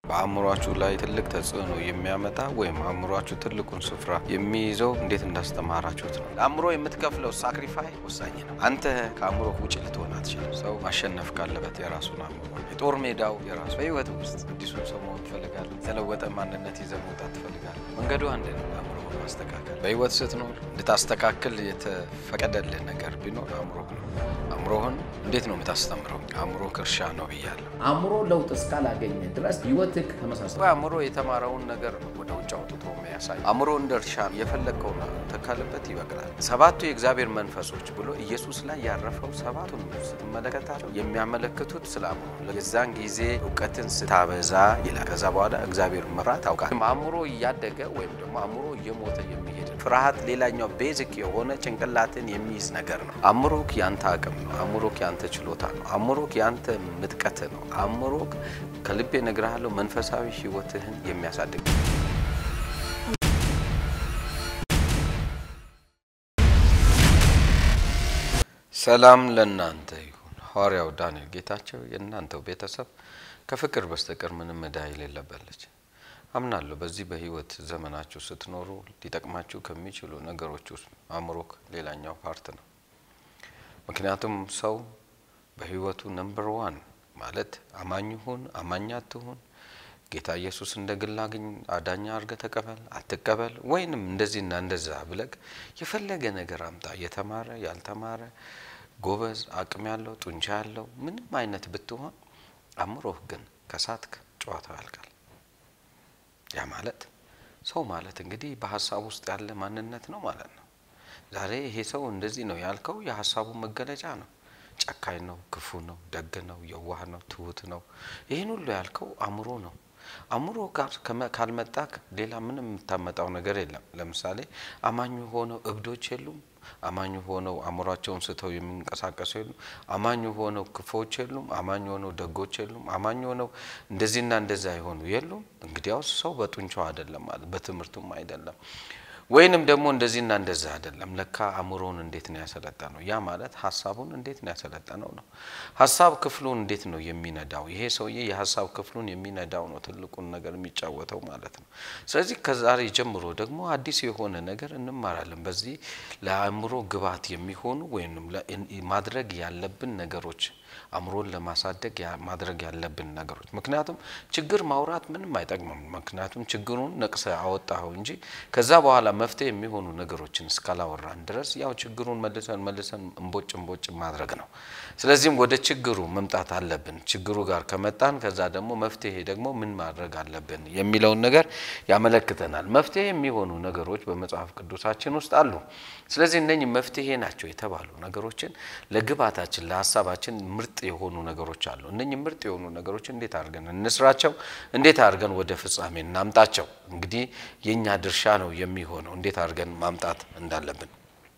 በአእምሯችሁ ላይ ትልቅ ተጽዕኖ የሚያመጣ ወይም አእምሯችሁ ትልቁን ስፍራ የሚይዘው እንዴት እንዳስተማራችሁት ነው። ለአእምሮ የምትከፍለው ሳክሪፋይ ወሳኝ ነው። አንተ ከአእምሮ ውጭ ልትሆን አትችልም። ሰው ማሸነፍ ካለበት የራሱን አእምሮ የጦር ሜዳው የራሱ በህይወት ውስጥ አዲሱን ሰው መሆን ትፈልጋለህ። የተለወጠ ማንነት ይዘህ መውጣት ትፈልጋለህ። መንገዱ አንድ ነው። አእምሮ ማስተካከል በህይወት ስትኖር እንድታስተካክል የተፈቀደልህ ነገር ቢኖር አእምሮ ነው። አእምሮህን እንዴት ነው የምታስተምረው? አእምሮ እርሻ ነው ብያለሁ። አእምሮ ለውጥ እስካላገኘ ድረስ ህይወትህ ተመሳሳይ አእምሮ የተማረውን ነገር ነው ወደ ውጭ አውጥቶ የሚያሳይ። አእምሮ እንደ እርሻ የፈለግከውን ተከልበት ይበቅላል። ሰባቱ የእግዚአብሔር መንፈሶች ብሎ ኢየሱስ ላይ ያረፈው ሰባቱን ስትመለከታቸው የሚያመለክቱት ስለ አእምሮ የዛን ጊዜ እውቀትን ስታበዛ ይላል። ከዛ በኋላ እግዚአብሔር መፍራት ታውቃለህ። አእምሮ እያደገ ወይም ደግሞ አእምሮ እየሞተ የሚሄድ ፍርሃት ሌላኛው ቤዚክ የሆነ ጭንቅላትን የሚይዝ ነገር ነው። አእምሮክ ያንተ አቅም ነው። አእምሮክ ያንተ ችሎታ ነው። አእምሮክ ያንተ ምጥቀት ነው። አእምሮክ ከልቤ እነግርሃለሁ መንፈሳዊ ህይወትህን የሚያሳድግ ሰላም ለእናንተ ይሁን። ሐዋርያው ዳንኤል ጌታቸው የእናንተው ቤተሰብ ከፍቅር በስተቀር ምንም ዕዳ የሌለበት ልጅ አምናለሁ። በዚህ በህይወት ዘመናችሁ ስትኖሩ ሊጠቅማችሁ ከሚችሉ ነገሮች ውስጥ አእምሮክ ሌላኛው ፓርት ነው። ምክንያቱም ሰው በህይወቱ ነምበር ዋን ማለት አማኝ ሁን አማኝ አትሁን፣ ጌታ ኢየሱስ እንደ ግል አግኝ አዳኛ አድርገህ ተቀበል አትቀበል፣ ወይንም እንደዚህና እንደዛ ብለግ የፈለገ ነገር አምጣ፣ የተማረ ያልተማረ፣ ጎበዝ አቅም ያለው ጡንቻ ያለው ምንም አይነት ብትሆን አእምሮህ ግን ከሳትክ ጨዋታው ያልቃል። ያ ማለት ሰው ማለት እንግዲህ በሀሳብ ውስጥ ያለ ማንነት ነው ማለት ነው። ዛሬ ይሄ ሰው እንደዚህ ነው ያልከው የሀሳቡ መገለጫ ነው። ጨካኝ ነው፣ ክፉ ነው፣ ደግ ነው፣ የዋህ ነው፣ ትሁት ነው። ይህን ሁሉ ያልከው አእምሮ ነው። አእምሮ ጋር ካልመጣ ሌላ ምንም የምታመጣው ነገር የለም። ለምሳሌ አማኙ ሆነው እብዶች የሉም። አማኙ ሆነው አእምሯቸውን ስተው የሚንቀሳቀሱ የሉም። አማኙ ሆነው ክፎች የሉም። አማኝ ሆነው ደጎች የሉም። አማኝ ሆነው እንደዚህና እንደዛ የሆኑ የሉም። እንግዲያውስ ሰው በጡንቻው አይደለም ማለት በትምህርቱም አይደለም ወይንም ደግሞ እንደዚህና እንደዛ አይደለም። ለካ አእምሮውን እንዴት ነው ያሰለጠነው? ያ ማለት ሀሳቡን እንዴት ነው ያሰለጠነው ነው። ሀሳብ ክፍሉን እንዴት ነው የሚነዳው? ይሄ ሰውዬ የሀሳብ ክፍሉን የሚነዳው ነው ትልቁን ነገር የሚጫወተው ማለት ነው። ስለዚህ ከዛሬ ጀምሮ ደግሞ አዲስ የሆነ ነገር እንማራለን። በዚህ ለአእምሮ ግብዓት የሚሆኑ ወይም ማድረግ ያለብን ነገሮች አእምሮን ለማሳደግ ማድረግ ያለብን ነገሮች። ምክንያቱም ችግር ማውራት ምንም አይጠቅምም። ምክንያቱም ችግሩን ነቅሰ አወጣኸው እንጂ ከዛ በኋላ መፍትሄ የሚሆኑ ነገሮችን እስካላወራን ድረስ ያው ችግሩን መልሰን መልሰን እንቦጭ እንቦጭ ማድረግ ነው። ስለዚህም ወደ ችግሩ መምጣት አለብን። ችግሩ ጋር ከመጣን ከዛ ደግሞ መፍትሄ ደግሞ ምን ማድረግ አለብን የሚለውን ነገር ያመለክተናል። መፍትሄ የሚሆኑ ነገሮች በመጽሐፍ ቅዱሳችን ውስጥ አሉ። ስለዚህ እነኚህ መፍትሄ ናቸው የተባሉ ነገሮችን ለግባታችን ለሀሳባችን ምርጥ የሆኑ ነገሮች አሉ። እነኚህ ምርጥ የሆኑ ነገሮች እንዴት አድርገን እንስራቸው? እንዴት አድርገን ወደ ፍጻሜ እናምጣቸው? እንግዲህ የእኛ ድርሻ ነው የሚሆነው እንዴት አድርገን ማምጣት እንዳለብን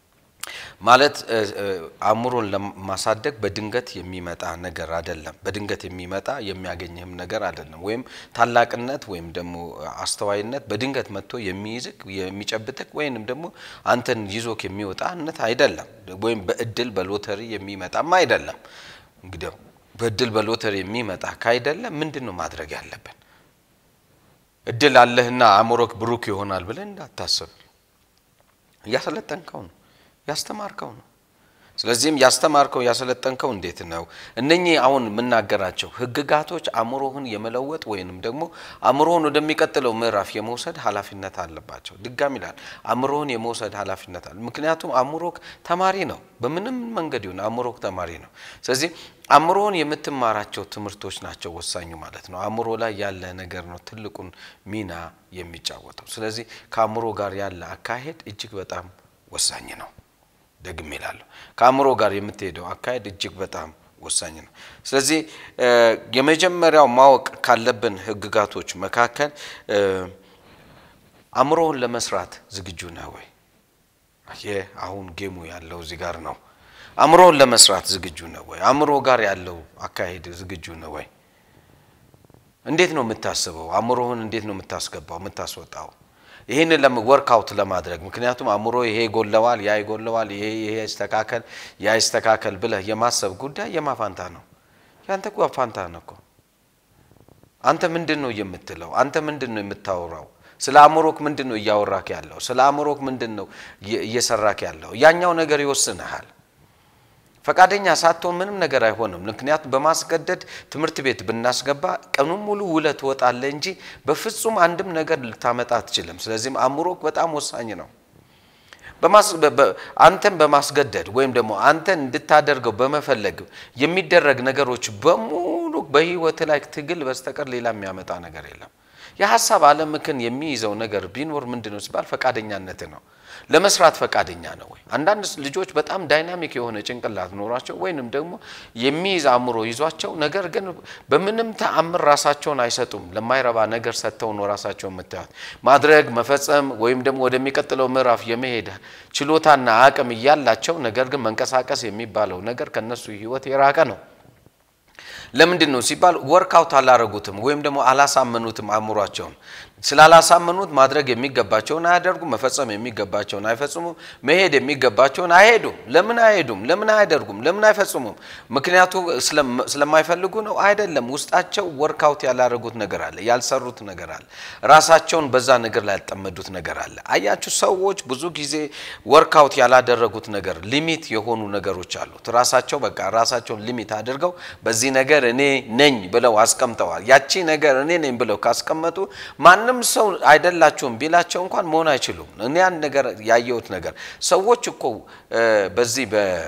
ማለት አእምሮን ለማሳደግ በድንገት የሚመጣ ነገር አይደለም። በድንገት የሚመጣ የሚያገኝህም ነገር አይደለም። ወይም ታላቅነት ወይም ደግሞ አስተዋይነት በድንገት መጥቶ የሚይዝክ የሚጨብጥክ ወይንም ደግሞ አንተን ይዞክ የሚወጣነት አይደለም። ወይም በእድል በሎተሪ የሚመጣም አይደለም። እንግዲያው በእድል በሎተሪ የሚመጣ ካይደለ ምንድን ነው ማድረግ ያለብን? እድል አለህና አእምሮክ ብሩክ ይሆናል ብለን እንዳታስብ። እያሰለጠንከው ነው ያስተማርከው ነው። ስለዚህም ያስተማርከው ያሰለጠንከው እንዴት ነው? እነኚህ አሁን የምናገራቸው ህግጋቶች አእምሮህን የመለወጥ ወይንም ደግሞ አእምሮህን ወደሚቀጥለው ምዕራፍ የመውሰድ ኃላፊነት አለባቸው። ድጋሚ ይላል አእምሮህን የመውሰድ ኃላፊነት አለ። ምክንያቱም አእምሮክ ተማሪ ነው። በምንም መንገድ ይሁን አእምሮክ ተማሪ ነው። ስለዚህ አእምሮን የምትማራቸው ትምህርቶች ናቸው ወሳኙ ማለት ነው። አእምሮ ላይ ያለ ነገር ነው ትልቁን ሚና የሚጫወተው። ስለዚህ ከአእምሮ ጋር ያለ አካሄድ እጅግ በጣም ወሳኝ ነው። ደግም ይላለሁ ከአእምሮ ጋር የምትሄደው አካሄድ እጅግ በጣም ወሳኝ ነው። ስለዚህ የመጀመሪያው ማወቅ ካለብን ህግጋቶች መካከል አእምሮውን ለመስራት ዝግጁ ነህ ወይ? ይህ አሁን ጌሙ ያለው እዚህ ጋር ነው። አእምሮውን ለመስራት ዝግጁ ነህ ወይ? አእምሮ ጋር ያለው አካሄድ ዝግጁ ነህ ወይ? እንዴት ነው የምታስበው? አእምሮህን እንዴት ነው የምታስገባው የምታስወጣው? ይህንን ወርክአውት ለማድረግ ምክንያቱም አእምሮ ይሄ ይጎለዋል፣ ያ ይጎለዋል፣ ይሄ ይሄ ይስተካከል፣ ያ ይስተካከል ብለህ የማሰብ ጉዳይ የማፋንታ ነው። ያንተ እኮ ፋንታ ነው እኮ አንተ ምንድን ነው የምትለው? አንተ ምንድን ነው የምታወራው? ስለ አእምሮክ ምንድን ነው እያወራክ ያለው? ስለ አእምሮክ ምንድን ነው እየሰራክ ያለው? ያኛው ነገር ይወስንሃል። ፈቃደኛ ሳትሆን ምንም ነገር አይሆንም። ምክንያቱም በማስገደድ ትምህርት ቤት ብናስገባ ቀኑን ሙሉ ውለህ ትወጣለህ እንጂ በፍጹም አንድም ነገር ልታመጣ አትችልም። ስለዚህም አእምሮክ በጣም ወሳኝ ነው። አንተን በማስገደድ ወይም ደግሞ አንተን እንድታደርገው በመፈለግ የሚደረግ ነገሮች በሙሉ በህይወት ላይ ትግል በስተቀር ሌላ የሚያመጣ ነገር የለም። የሀሳብ ዓለምክን የሚይዘው ነገር ቢኖር ምንድን ነው ሲባል ፈቃደኛነት ነው። ለመስራት ፈቃደኛ ነው ወይ? አንዳንድ ልጆች በጣም ዳይናሚክ የሆነ ጭንቅላት ኖሯቸው ወይንም ደግሞ የሚይዝ አእምሮ ይዟቸው ነገር ግን በምንም ተአምር ራሳቸውን አይሰጡም። ለማይረባ ነገር ሰጥተው ነው ራሳቸውን የምታዩት። ማድረግ መፈጸም ወይም ደግሞ ወደሚቀጥለው ምዕራፍ የመሄድ ችሎታና አቅም እያላቸው ነገር ግን መንቀሳቀስ የሚባለው ነገር ከነሱ ህይወት የራቀ ነው። ለምንድን ነው ሲባል ወርክአውት አላረጉትም ወይም ደግሞ አላሳመኑትም አእምሯቸውን። ስላላሳመኑት ማድረግ የሚገባቸውን አያደርጉም፣ መፈጸም የሚገባቸውን አይፈጽሙም፣ መሄድ የሚገባቸውን አይሄዱም። ለምን አይሄዱም? ለምን አያደርጉም? ለምን አይፈጽሙም? ምክንያቱ ስለማይፈልጉ ነው? አይደለም። ውስጣቸው ወርክአውት ያላረጉት ነገር አለ፣ ያልሰሩት ነገር አለ፣ ራሳቸውን በዛ ነገር ላይ ያልጠመዱት ነገር አለ። አያችሁ፣ ሰዎች ብዙ ጊዜ ወርክአውት ያላደረጉት ነገር ሊሚት የሆኑ ነገሮች አሉት። ራሳቸው በቃ ራሳቸውን ሊሚት አድርገው በዚህ ነገር እኔ ነኝ ብለው አስቀምጠዋል። ያቺ ነገር እኔ ነኝ ብለው ካስቀመጡ ማንም ሰው አይደላችሁም ቢላቸው እንኳን መሆን አይችሉም። እኔ ያን ነገር ያየሁት ነገር ሰዎች እኮ በዚህ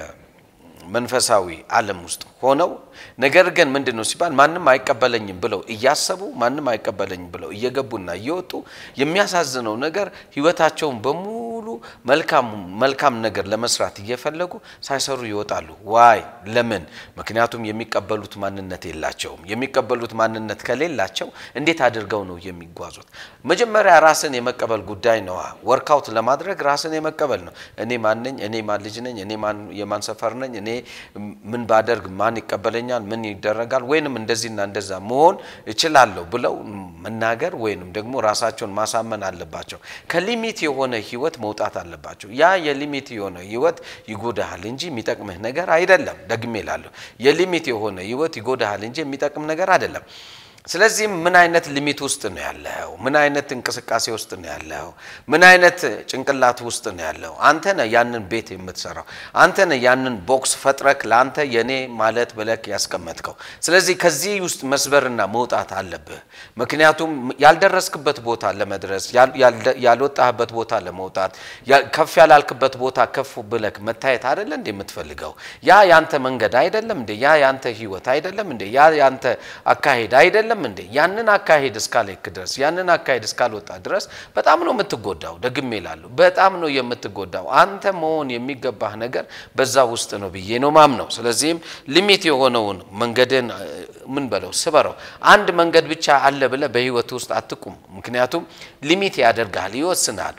በመንፈሳዊ ዓለም ውስጥ ሆነው ነገር ግን ምንድን ነው ሲባል ማንም አይቀበለኝም ብለው እያሰቡ ማንም አይቀበለኝም ብለው እየገቡና እየወጡ የሚያሳዝነው ነገር ህይወታቸውን በሙሉ መልካም መልካም ነገር ለመስራት እየፈለጉ ሳይሰሩ ይወጣሉ። ዋይ ለምን? ምክንያቱም የሚቀበሉት ማንነት የላቸውም። የሚቀበሉት ማንነት ከሌላቸው እንዴት አድርገው ነው የሚጓዙት? መጀመሪያ ራስን የመቀበል ጉዳይ ነዋ። ወርክአውት ለማድረግ ራስን የመቀበል ነው። እኔ ማን ነኝ? እኔ ማን ልጅ ነኝ? እኔ የማን ሰፈር ነኝ? እኔ ምን ባደርግ ማን ይቀበለኛል? ምን ይደረጋል? ወይንም እንደዚህና እንደዛ መሆን እችላለሁ ብለው መናገር ወይንም ደግሞ ራሳቸውን ማሳመን አለባቸው። ከሊሚት የሆነ ህይወት መውጣት አለባቸው። ያ የሊሚት የሆነ ህይወት ይጎዳሃል እንጂ የሚጠቅምህ ነገር አይደለም። ደግሜ እላለሁ፣ የሊሚት የሆነ ህይወት ይጎዳሃል እንጂ የሚጠቅም ነገር አይደለም። ስለዚህ ምን አይነት ሊሚት ውስጥ ነው ያለው? ምን አይነት እንቅስቃሴ ውስጥ ነው ያለው? ምን አይነት ጭንቅላት ውስጥ ነው ያለው? አንተ ነህ ያንን ቤት የምትሰራው። አንተ ነህ ያንን ቦክስ ፈጥረክ ለአንተ የኔ ማለት ብለክ ያስቀመጥከው። ስለዚህ ከዚህ ውስጥ መስበርና መውጣት አለብህ። ምክንያቱም ያልደረስክበት ቦታ ለመድረስ ያልወጣህበት ቦታ ለመውጣት ከፍ ያላልክበት ቦታ ከፍ ብለክ መታየት አይደለ እንዴ የምትፈልገው? ያ ያንተ መንገድ አይደለም እንዴ? ያ ያንተ ህይወት አይደለም እንዴ? ያ ያንተ አካሄድ አይደለም እንዴ? ያንን አካሄድ እስካልክ ድረስ ያንን አካሄድ እስካልወጣ ድረስ በጣም ነው የምትጎዳው። ደግሜ እላለሁ፣ በጣም ነው የምትጎዳው። አንተ መሆን የሚገባህ ነገር በዛ ውስጥ ነው ብዬ ነው ማምነው። ስለዚህም ሊሚት የሆነውን መንገድን ምን በለው ስበረው። አንድ መንገድ ብቻ አለ ብለህ በህይወት ውስጥ አትቁም። ምክንያቱም ሊሚት ያደርግሃል፣ ይወስናል።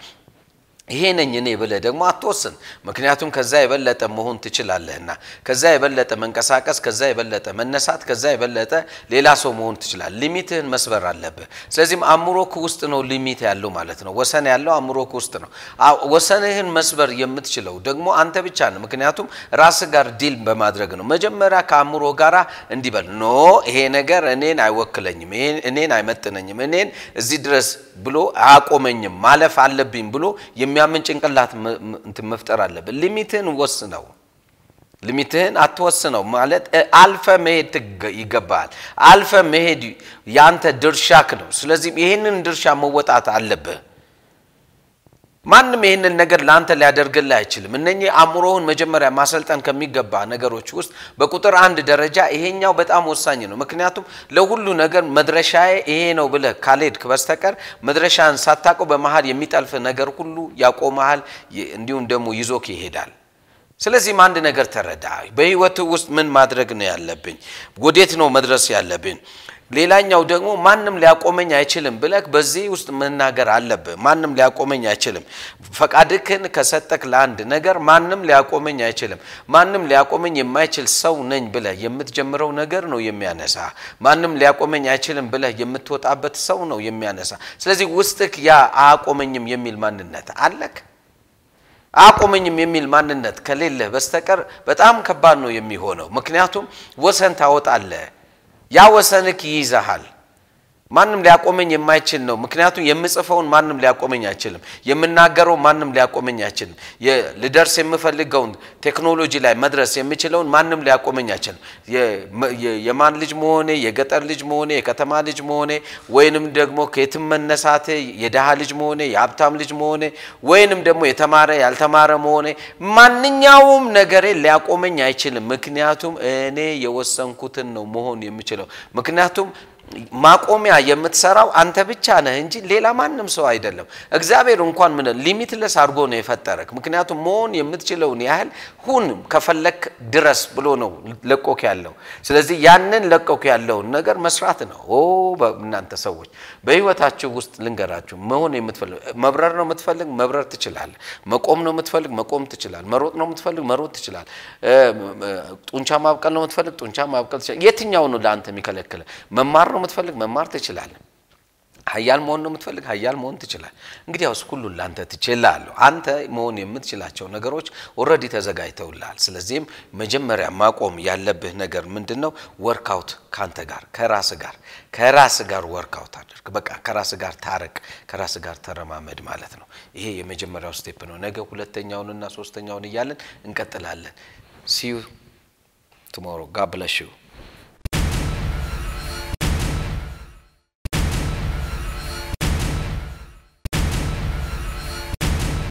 ይሄ ነኝ እኔ ብለህ ደግሞ አትወስን። ምክንያቱም ከዛ የበለጠ መሆን ትችላለህና፣ ከዛ የበለጠ መንቀሳቀስ፣ ከዛ የበለጠ መነሳት፣ ከዛ የበለጠ ሌላ ሰው መሆን ትችላለህ። ሊሚትህን መስበር አለብህ። ስለዚህም አእምሮክ ውስጥ ነው ሊሚት ያለው ማለት ነው። ወሰን ያለው አእምሮክ ውስጥ ነው። ወሰንህን መስበር የምትችለው ደግሞ አንተ ብቻ ነው። ምክንያቱም ራስህ ጋር ዲል በማድረግ ነው። መጀመሪያ ከአእምሮ ጋር እንዲበል ኖ ይሄ ነገር እኔን አይወክለኝም፣ እኔን አይመጥነኝም፣ እኔን እዚህ ድረስ ብሎ አያቆመኝም፣ ማለፍ አለብኝ ብሎ የሚያምን ጭንቅላት እንትን መፍጠር አለብን። ሊሚትህን ወስነው። ሊሚትህን አትወስነው ማለት አልፈ መሄድ ይገባሃል። አልፈ መሄድ ያንተ ድርሻክ ነው። ስለዚህ ይህንን ድርሻ መወጣት አለብህ። ማንም ይህንን ነገር ለአንተ ሊያደርግልህ አይችልም። እነኚህ አእምሮውን መጀመሪያ ማሰልጠን ከሚገባ ነገሮች ውስጥ በቁጥር አንድ ደረጃ ይሄኛው በጣም ወሳኝ ነው። ምክንያቱም ለሁሉ ነገር መድረሻዬ ይሄ ነው ብለህ ካልሄድክ በስተቀር መድረሻን ሳታውቀው በመሀል የሚጠልፍ ነገር ሁሉ ያቆመሃል፣ እንዲሁም ደግሞ ይዞክ ይሄዳል። ስለዚህም አንድ ነገር ተረዳ። በህይወት ውስጥ ምን ማድረግ ነው ያለብኝ? ወዴት ነው መድረስ ያለብኝ? ሌላኛው ደግሞ ማንም ሊያቆመኝ አይችልም ብለህ በዚህ ውስጥ መናገር አለብህ። ማንም ሊያቆመኝ አይችልም። ፈቃድክን ከሰጠክ ለአንድ ነገር ማንም ሊያቆመኝ አይችልም። ማንም ሊያቆመኝ የማይችል ሰው ነኝ ብለህ የምትጀምረው ነገር ነው የሚያነሳ። ማንም ሊያቆመኝ አይችልም ብለህ የምትወጣበት ሰው ነው የሚያነሳ። ስለዚህ ውስጥክ ያ አያቆመኝም የሚል ማንነት አለክ። አያቆመኝም የሚል ማንነት ከሌለህ በስተቀር በጣም ከባድ ነው የሚሆነው። ምክንያቱም ወሰን ታወጣለህ ያ ወሰንክ ይይዛሃል። ማንም ሊያቆመኝ የማይችል ነው። ምክንያቱም የምጽፈውን ማንም ሊያቆመኝ አይችልም። የምናገረው ማንም ሊያቆመኝ አይችልም። ልደርስ የምፈልገውን ቴክኖሎጂ ላይ መድረስ የምችለውን ማንም ሊያቆመኝ አይችልም። የማን ልጅ መሆኔ፣ የገጠር ልጅ መሆኔ፣ የከተማ ልጅ መሆኔ ወይንም ደግሞ ከየትም መነሳቴ፣ የድሃ ልጅ መሆኔ፣ የሀብታም ልጅ መሆኔ ወይንም ደግሞ የተማረ ያልተማረ መሆኔ ማንኛውም ነገሬ ሊያቆመኝ አይችልም። ምክንያቱም እኔ የወሰንኩትን ነው መሆን የምችለው። ምክንያቱም ማቆሚያ የምትሰራው አንተ ብቻ ነህ እንጂ ሌላ ማንም ሰው አይደለም። እግዚአብሔር እንኳን ምን ሊሚትለስ አድርጎ ነው የፈጠረክ። ምክንያቱም መሆን የምትችለውን ያህል ሁን ከፈለክ ድረስ ብሎ ነው ለቆክ ያለው። ስለዚህ ያንን ለቆክ ያለውን ነገር መስራት ነው። ኦ እናንተ ሰዎች በህይወታችሁ ውስጥ ልንገራችሁ፣ መሆን የምትፈልግ መብረር ነው የምትፈልግ መብረር ትችላለህ። መቆም ነው የምትፈልግ መቆም ትችላለህ። መሮጥ ነው የምትፈልግ መሮጥ ትችላለህ። ጡንቻ ማብቀል ነው የምትፈልግ ጡንቻ ማብቀል ትችላለህ። የትኛው ነው ለአንተ የሚከለክለ? መማር ነው የምትፈልግ መማር ትችላለህ። ሀያል መሆን ነው የምትፈልግ ሀያል መሆን ትችላለህ። እንግዲህ ያውስ ሁሉን ለአንተ ትችላለህ። አንተ መሆን የምትችላቸው ነገሮች ኦልሬዲ ተዘጋጅተውልሃል። ስለዚህም መጀመሪያ ማቆም ያለብህ ነገር ምንድን ነው? ወርክአውት ከአንተ ጋር ከራስ ጋር ከራስ ጋር ወርክአውት አድርግ። በቃ ከራስ ጋር ታረቅ፣ ከራስ ጋር ተረማመድ ማለት ነው። ይሄ የመጀመሪያው ስቴፕ ነው። ነገ ሁለተኛውንና ሶስተኛውን እያለን እንቀጥላለን። ሲዩ ቱሞሮ ጋድ ብለስ ዩ